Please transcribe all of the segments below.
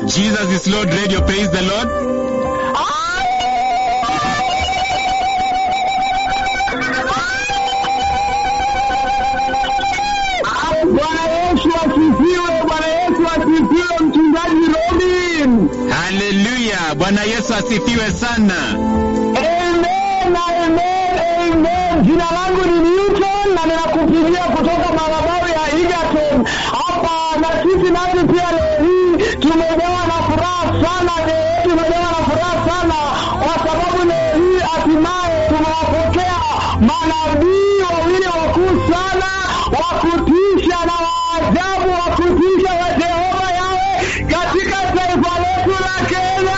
Jesus is Lord Radio. Praise the Lord. Bwana Yesu asifiwe, Bwana Yesu asifiwe, mchungaji Robin. Haleluya. Bwana Yesu asifiwe sana. Amen, amen, amen. Jina langu ni Newton na ninakupigia kutoka madhabahu ya Egerton hapa, na sisi nasi pia leo hii tumejawa na furaha sana, leo yetu tumejawa na furaha sana kwa sababu leo hii hatimaye tumewapokea manabii wawili wakuu sana wa kutisha na waajabu wa kutisha wa Jehova yawe katika taifa letu la Kenya.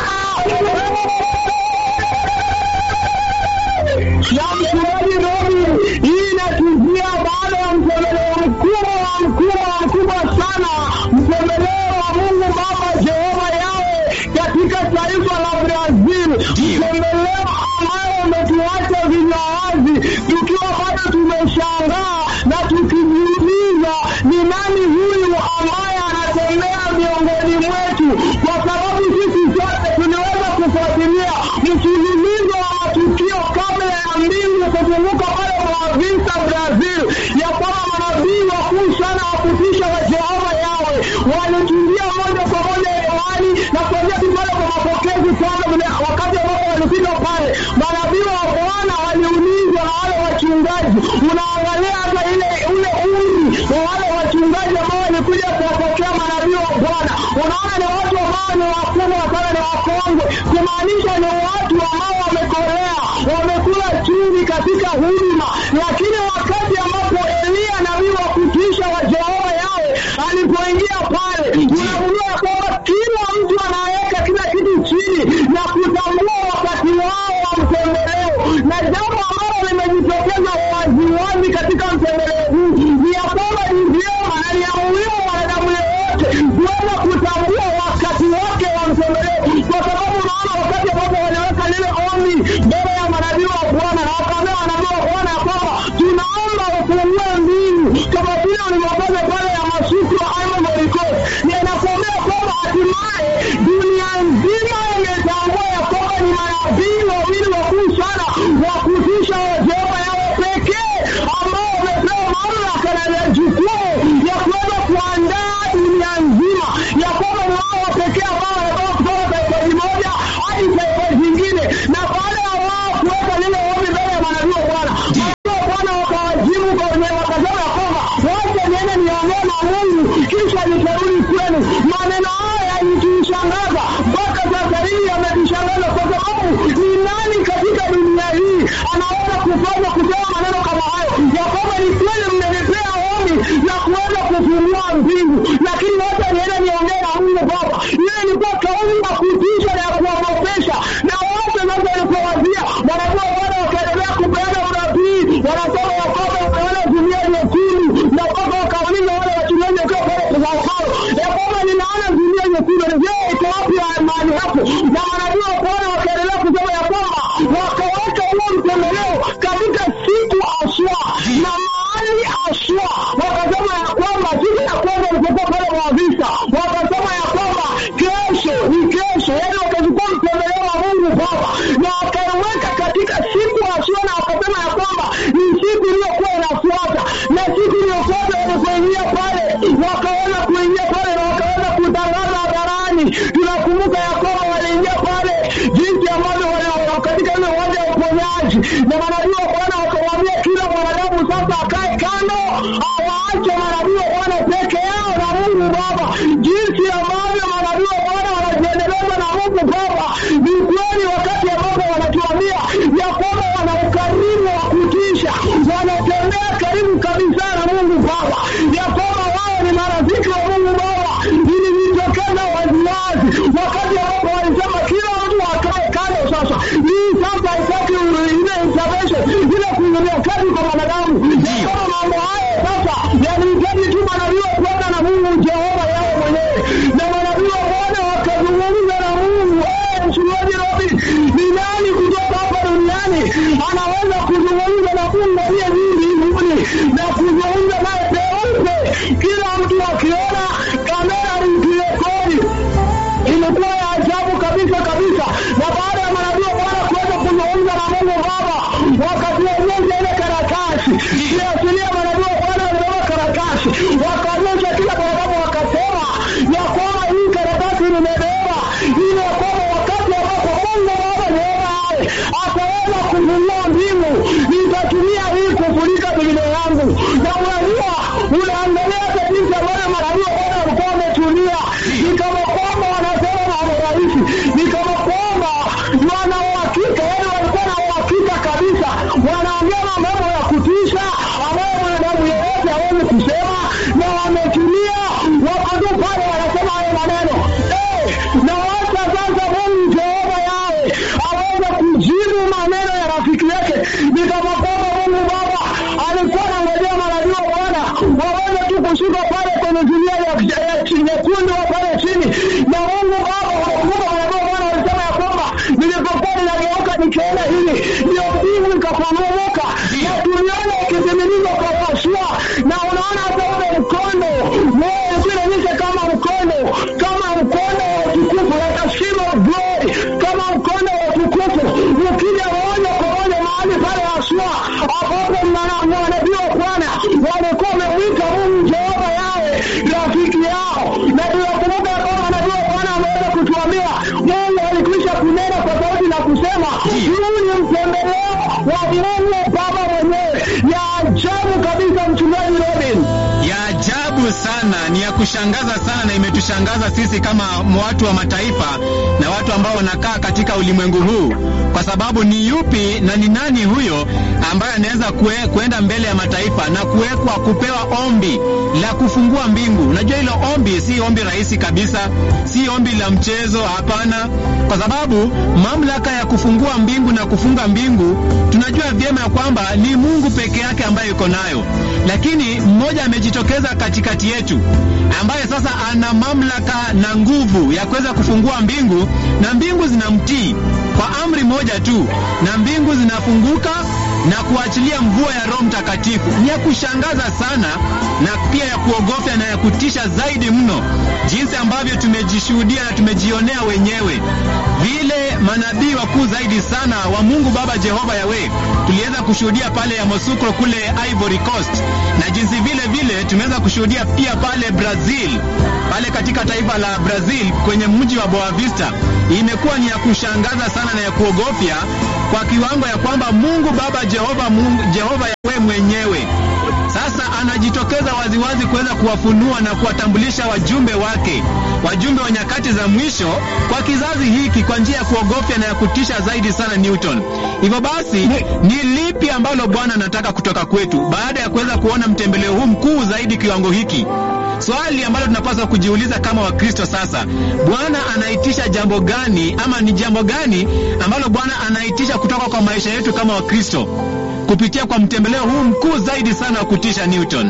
na mchungaji Robi, hii inatujia baada ya mtembeleo mkubwa wa mkubwa mkubwa sana, mtembeleo wa Mungu Baba Jehova yawe katika taifa la Brazil, mtembeleo ambayo umetuacha vinywa wazi tukiwa bado tumeshangaa na tukijiuliza ni nani huyu ambaye anatembea miongoni mwetu, kwa sababu sisi sote tuliweza kufuatilia mfululizo wa matukio kabla ya mbingu kufunguka pale Boavista Brazil, ya kwamba manabii wakuu sana wa kutisha wa Jehova yawe walikimbia moja kwa moja hewani na kuanzia tu pale kwa mapokezi kwanza, vile wakati ambapo walifika pale, manabii wa Bwana waliulizwa na wale wachungaji. Unaangalia hata ile ule umri wa wale wachungaji ambao walikuja kuwapokea manabii wa Bwana, unaona ni watu ambao ni wakubwa sana, ni wakongwe, kumaanisha ni watu ambao wamekolea, wamekula chumvi katika huduma. Lakini wakati ambapo Eliya nabii wa kutisha wa Jehova yawe alipoingia pale, unagundua ya kwamba kila mtu anaweka kila kitu chini na kutambua wakati wao wa mtembeleo, na jambo ambalo limejitokeza waziwazi katika mtembeleo huu ni ya kwamba ni vyema na ni ya muhimu mwanadamu yeyote kuweza kutambua wakati wake wa mtembeleo, kwa sababu unaona wakati ambapo waliweka lile ombi mbele ya manabii wa Bwana na wakaambia manabii wa Bwana ya kwamba tunaomba ufungue mbingu kama vile ulivyofanya pale ya masuku ya Ivory Coast, na inakuambia kwamba hatimaye dunia nzima imetambua ya kwamba ni manabii wawili wakuu sana wa kutisha wa Jehova yawe pekee ambao wamepewa mamlaka na jukumu ya kuweza kuandaa dunia nzima, ya kwamba ni wao wa pekee ambao wanatoka kutoka taifa moja hadi taifa jingine, na baada ya wao kuweka lile ombi mbele ya manabii wa Bwana, manabii wa Bwana wakawajibu kwa wenyewe, wakasema ya kwamba wacha niende niongee na Mungu kisha nitarudi kwenu. Maneno haya yalitushangaza mpaka sasa hivi, yametushangaza kwa sababu ni nani katika dunia hii anaweza kufanya kusema maneno kama hayo, ya kwamba ni kweli mmenipea ombi la kuweza kufungua mbingu, lakini wacha niende niongee na Mungu Baba. Ile ilikuwa kauli ya kutisha na ya kuogopesha, na wote sasa walipowazia wanakuwa wale wakaendelea kupeana unabii, wanasema ya kwamba umeona dunia nyekundu, na mpaka wakauliza wale wachungaji wakiwa pale Sao ya kwamba ninaona dunia nyekundu, je, iko wapi ya mahali hapo? Na manabii wa Bwana wakaendelea kusema ya kwamba wakaweka huo mtembeleo katika siku aswa na mahali aswa, wakasema ya kwamba siku ya kwanza ilipokuwa pale Boavista, wakasema ya kwamba kesho ni kesho, yaani wakachukua mtembeleo wa Mungu Baba na wakaiweka katika siku aswa, na wakasema ya kwamba ni siku iliyokuwa inafuata, na siku iliyofuata walipoingia pale, wakaweza kuingia pale na wakaweza kutangaza hadharani. Tunakumbuka ya kwamba waliingia pale jinsi ambavyo wali- katika ile uwanja wa uponyaji, na manabii wa Bwana wakamwambia kila mwanadamu sasa akae kando, awaache manabii wa Bwana peke yao na Mungu Baba. Jinsi ambavyo manabii wa Bwana wanajiendeleza na Mungu Baba, ni kweli wakati ambapo wanatuambia ya kwamba wana ukarimu wa kutisha, wanatembea karibu kabisa na Mungu Baba, ya kwamba wao ni marafiki wa Mungu Baba. Ilijitokeza waziwazi wakati ambapo walisema kila mtu akae kando. Sasa hii sasa haitaki ile intervention, ile kuingilia kati kwa mwanadamu, ya kwamba mambo haya sasa yanahitaji tu manabii wa Bwana na Mungu Jehova yao mwenyewe, na manabii wa Bwana wakazungumza na Mungu. Eh, mchungaji Robin, ni nani kutoka hapa duniani anaweza kuzungumza na Mungu aliye juu mbinguni na kuzungumza naye peupe, kila mtu akiona kamera ikirekodi ni kama kwamba Mungu Baba alikuwa anangojea manabii wa Bwana waweze tu kushuka pale kwenye zulia ya ya chi- nyekundu wa pale chini, na Mungu Baba wakumbuka manabii wa Bwana walisema ya kwamba nilipokuwa ninageuka nikiona hili, ndio mbingu ikafunguka na tuliona ikitimilizwa kwa Yoshua, na unaona hata ule mkondo wewe ulikuwa inaonyesha kama mkondo kama mkondo wa utukufu like a shield of glory, kama mkondo wa utukufu ukija moja kwa moja mahali pale Yoshua ambapo mna- manabii wa Bwana walikuwa wamemwita Mungu Jehova yawe rafiki yao, na tunakumbuka ya kwamba manabii wa Bwana wameweza kutuambia Mungu alikwisha kunena kwa sauti na kusema huu ni mtembeleo wa Mungu Baba mwenyewe. Ya ajabu kabisa, mchungaji Robin. ya ajabu sana, ni ya kushangaza sana, na imetushangaza sisi kama watu wa mataifa na watu ambao wanakaa katika ulimwengu huu, kwa sababu ni yupi na ni nani huyo ambaye anaweza kue, kuenda mbele ya mataifa na kuwekwa kupewa ombi la kufungua mbingu? Unajua hilo ombi si ombi rahisi kabisa, si ombi la mchezo, hapana, kwa sababu mamlaka ya kufungua mbingu na kufunga mbingu tunajua vyema ya kwamba ni Mungu peke yake ambaye yuko nayo, lakini mmoja amejitokeza katikati yetu ambaye sasa ana mamlaka na nguvu ya kuweza kufungua mbingu, na mbingu zinamtii kwa amri moja tu, na mbingu zinafunguka na kuachilia mvua ya Roho Mtakatifu. Ni ya kushangaza sana na pia ya kuogofya na ya kutisha zaidi mno, jinsi ambavyo tumejishuhudia na tumejionea wenyewe vile manabii wakuu zaidi sana wa Mungu Baba Jehova Yawe tuliweza kushuhudia pale Yamoussoukro kule Ivory Coast, na jinsi vile vile tumeweza kushuhudia pia pale Brazil, pale katika taifa la Brazil kwenye mji wa Boa Vista. Imekuwa ni ya kushangaza sana na ya kuogofya kwa kiwango ya kwamba Mungu Baba Jehova, Mungu Jehova Yawe mwenyewe sasa anajitokeza waziwazi kuweza kuwafunua na kuwatambulisha wajumbe wake, wajumbe wa nyakati za mwisho kwa kizazi hiki kwa njia ya kuogofya na ya kutisha zaidi sana Newton. Hivyo basi, ni lipi ambalo Bwana anataka kutoka kwetu baada ya kuweza kuona mtembeleo huu mkuu zaidi kiwango hiki? Swali ambalo tunapaswa kujiuliza kama Wakristo sasa, Bwana anaitisha jambo gani ama ni jambo gani ambalo Bwana anaitisha kutoka kwa maisha yetu kama Wakristo kupitia kwa mtembeleo huu mkuu zaidi sana wa kutisha Newton?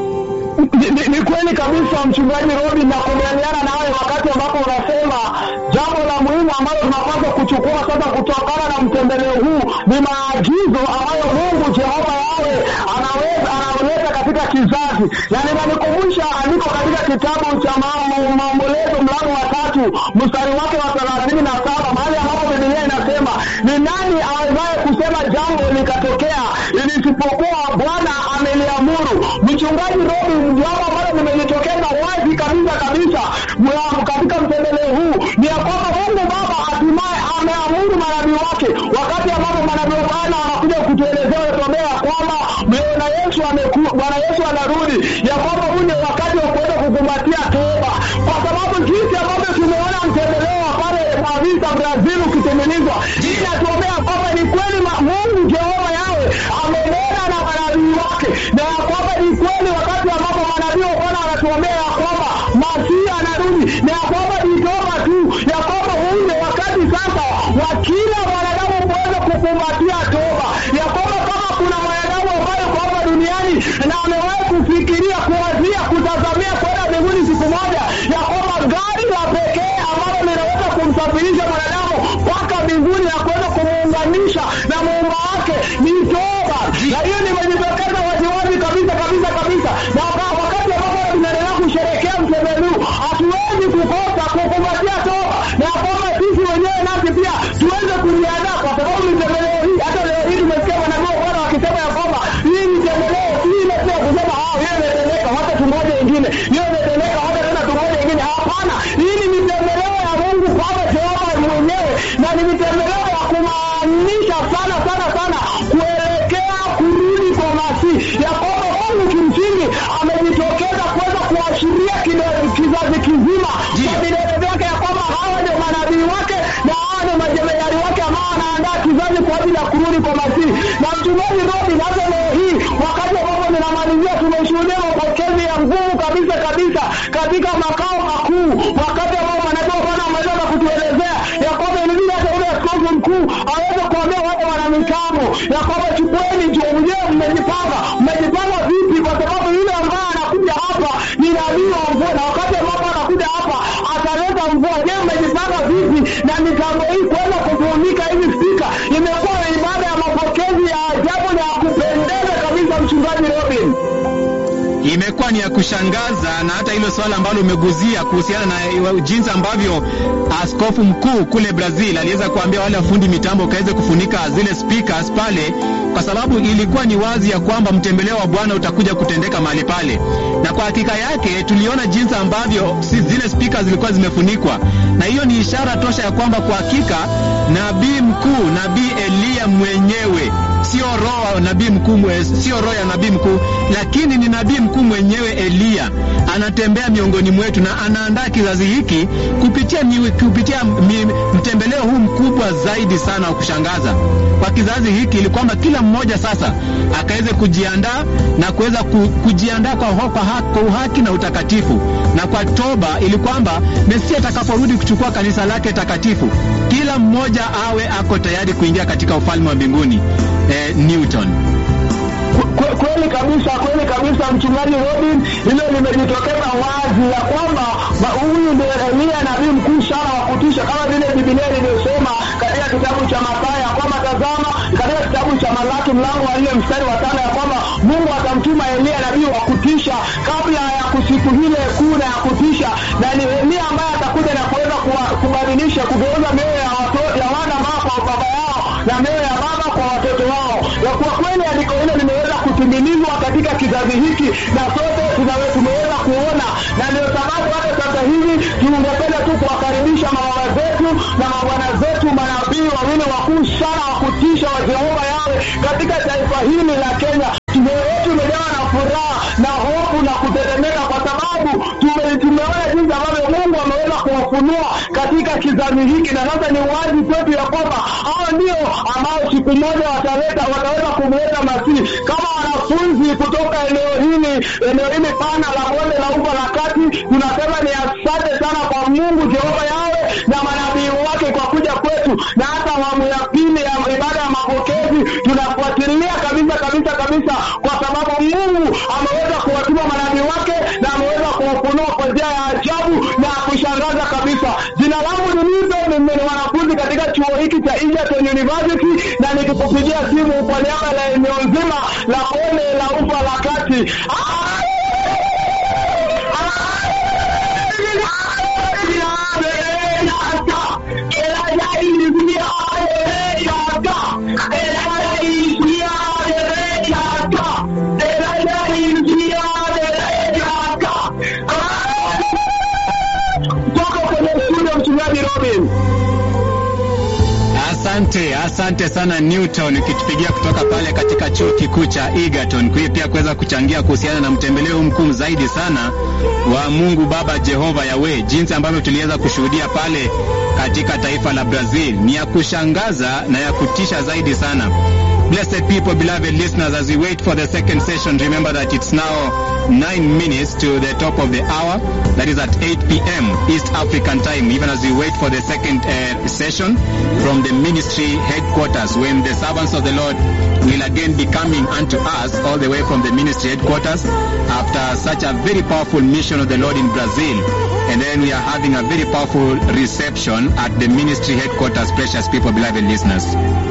Ni, ni, ni kweli kabisa mchungaji Robin, na kubaliana nawe wakati ambapo unasema jambo la muhimu ambalo tunapaswa kuchukua sasa kutokana na mtembeleo huu ni maagizo ambayo Mungu Jehova yawe anaweza anaweka katika kizazi, na ninanikumbusha andiko katika kitabu cha Mambo- Maombolezo mlango wa tatu mstari wake wa thelathini na saba mahali ambapo Biblia inasema ni nani awezaye kusema jambo likatokea ilisipokuwa Bwana ameliamuru. Mchungaji Robin, jambo ambalo limejitokeza wazi kabisa kabisa mwa- katika mtembeleo huu ni ya kwamba Mungu Baba hatimaye ameamuru manabii wake, wakati ambapo manabii wa Bwana wanakuja kutuelezea wanatuambia ya kwamba Bwana Yesu ameku, Bwana Yesu anarudi, ya kwamba huu ni wakati wa kuweza kukumbatia toba, kwa sababu jinsi ambavyo tumeona mtembeleo wa pale Mavisa Brazil ukitengenezwa, hii inatuombea kwamba ni kweli ma- Mungu Jehova yawe amenena na manabii wake, na ya kwamba ni kweli wakati ambapo manabii wa Bwana wanatuombea ya kwamba Masihi anarudi, na ya kwamba ni toba tu, ya kwamba huu ni wakati sasa wa kila mwanadamu kuweza kukumbatia toba, ya kwamba kama kuna mwanadamu ambaye kwa hapa duniani na amewahi kufikiria kuwazia kutazamia kwenda mbinguni siku moja, ya kwamba gari la pekee ambalo linaweza kumsafirisha mwanadamu mpaka mbinguni na kuweza kumuunganisha na muumba wake ni toba, na hiyo nimejitokeza waziwazi kabisa kabisa kabisa, na waka- wakati ambapo tunaendelea kusherehekea mtembeleo huu, hatuwezi kukosa kukumbatia toba, na ya kwamba sisi wenyewe nasi pia tuweze kujiandaa, kwa sababu mitembeleo hii, hata leo hii tumesikia manabii wa Bwana wakisema ya kwamba hii mitembeleo si ile tu ya kusema ah, hiyo imetendeka, wacha tungoje ingine, hiyo imetendeka, wacha tena tungoje ingine. Hapana, hii ni mitembeleo ya Mungu Baba Jehova mwenyewe, na ni mitembeleo ya kumaanisha sana sana sana kuelekea kurudi kwa Masihi, ya kwamba Mungu kimsingi amejitokeza kuweza kuashiria kide- kizazi kizima Ndiyo. kwa vidole vyake ya kwamba hawa ndio manabii wake na hawa ndio majemadari wake ambao wanaandaa kizazi kwa ajili ya kurudi kwa Masihi. Na mchungaji Robin, hata leo hii wakati ambapo ninamalizia, tumeshuhudia mapokezi ya nguvu kabisa kabisa katika makao makuu, wakati ambao manabii wa Bwana wameweza na kutuelezea ya kwamba ilibidi hata ule askofu mkuu aweze kuambia wale wana mitambo ya kwamba chukua hakuna mvua. Je, mmejipanga vipi na mitambo hii kuweza kufunika hivi spika? Imekuwa ibada ya mapokezi ya ajabu na ya kupendeza kabisa, mchungaji Robin. imekuwa ni ya kushangaza na hata hilo swala ambalo umeguzia kuhusiana na jinsi ambavyo askofu mkuu kule Brazil aliweza kuambia wale wafundi mitambo kaweze kufunika zile speakers pale, kwa sababu ilikuwa ni wazi ya kwamba mtembeleo wa Bwana utakuja kutendeka mahali pale, na kwa hakika yake tuliona jinsi ambavyo si zile speakers zilikuwa zimefunikwa, na hiyo ni ishara tosha ya kwamba kwa hakika nabii mkuu, nabii Eliya mwenyewe sio roho nabii mkuu, sio roho ya nabii mkuu, lakini ni nabii mkuu mwenyewe Eliya anatembea miongoni mwetu na anaandaa kizazi hiki kupitia, mi, kupitia mi, mtembeleo huu mkubwa zaidi sana wa kushangaza kwa kizazi hiki, ili kwamba kila mmoja sasa akaweze kujiandaa na kuweza ku, kujiandaa kwa, kwa, kwa uhaki na utakatifu na kwa toba, ili kwamba Mesia atakaporudi kuchukua kanisa lake takatifu, kila mmoja awe ako tayari kuingia katika ufalme wa mbinguni. Eh, Newton. Kwe- Kweli kabisa, kweli kabisa, mchungaji Robin, hilo limejitokeza wazi ya kwamba ba- huyu ndio Eliya nabii mkuu sana wa kutisha, kama vile Biblia ilivyosema katika kitabu cha Mathayo ya kwamba tazama, katika kitabu cha Malaki mlango wa nne mstari wa tano ya kwamba Mungu atamtuma Eliya nabii wa kutisha kabla ya kusiku ile kuu na ya kutisha, na ni Eliya ambaye atakuja na kuweza kuwa- kubadilisha, kugeuza mioyo ya watoto ya wana ambao kwa baba yao na mioyo ya baba kwa watoto wao. Na kwa kweli andiko hilo limeweza kutimilizwa katika kizazi hiki na sote tunawe tumeweza kuona, na ndio sababu hata sasa hivi tungependa tu kuwakaribisha mababa zetu na mabwana zetu manabii wawili wakuu sana wa kutisha wa Jehova yawe katika taifa hili la Kenya. Mioyo yetu imejawa na furaha na hofu na kutetemeka kwa sababu tume, tumeona jinsi ambavyo Mungu ameweza kuwafunua katika kizazi hiki, na sasa ni wazi kwetu ya kwamba hao ndio ambao siku moja wataleta wataweza kumleta Masihi kama wanafunzi kutoka eneo hili eneo hili pana la bonde la ufa la kati. Tunasema ni asante sana kwa Mungu Jehova yawe na manabii wake kwa kuja kwetu, na hata awamu ya pili ya ibada ya mapokezi tunafuatilia kabisa kabisa kabisa, kwa sababu Mungu ameweza kuwatuma manabii wake na ameweza kuwafunua kwa njia ya ajabu na ya kushangaza kabisa. Jina langu ni Nizo, mimi ni mwanafunzi katika chuo hiki cha Egerton University, na nikikupigia simu kwa niaba la eneo nzima la bonde la ufa la kati. Toka kwenye studio, mchungaji Robin. Asante, asante sana Newton, ukitupigia kutoka pale katika chuo kikuu cha Egerton, kwa pia kuweza kuchangia kuhusiana na mtembeleo huu mkuu zaidi sana wa Mungu Baba Jehova Yawe, jinsi ambavyo tuliweza kushuhudia pale katika taifa la Brazil. Ni ya kushangaza na ya kutisha zaidi sana. Blessed people, beloved listeners, as we wait for the second session, remember that it's now nine minutes to the top of the hour. That is at 8 p.m. East African time, even as we wait for the second uh, session from the ministry headquarters, when the servants of the Lord will again be coming unto us all the way from the ministry headquarters after such a very powerful mission of the Lord in Brazil. And then we are having a very powerful reception at the ministry headquarters, precious people, beloved listeners.